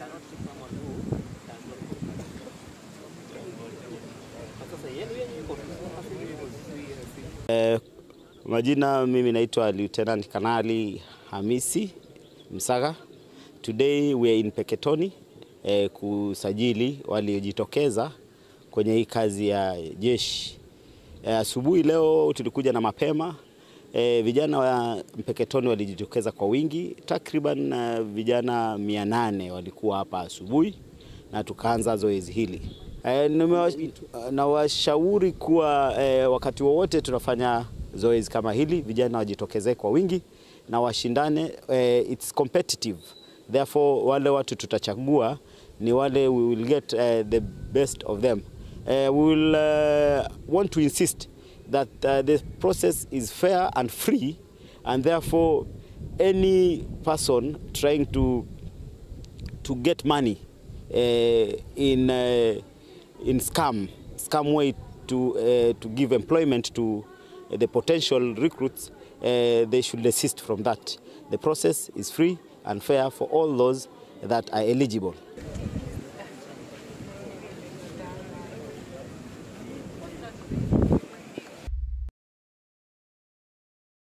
Eh, majina mimi naitwa Lieutenant Kanali Hamisi Msaga. Today we are in Peketoni eh, kusajili waliojitokeza kwenye hii kazi ya jeshi. Eh, asubuhi leo tulikuja na mapema eh, vijana wa Mpeketoni walijitokeza kwa wingi, takriban eh, vijana mia nane walikuwa hapa asubuhi na tukaanza zoezi hili. E, nawashauri kuwa e, wakati wowote tunafanya zoezi kama hili, vijana wajitokezee kwa wingi na washindane. E, it's competitive therefore, wale watu tutachagua ni wale we will get uh, the best of them. Uh, we will uh, want to insist that uh, the process is fair and free and therefore any person trying to to get money uh, in uh, in scam scam way to uh, to give employment to the potential recruits uh, they should desist from that the process is free and fair for all those that are eligible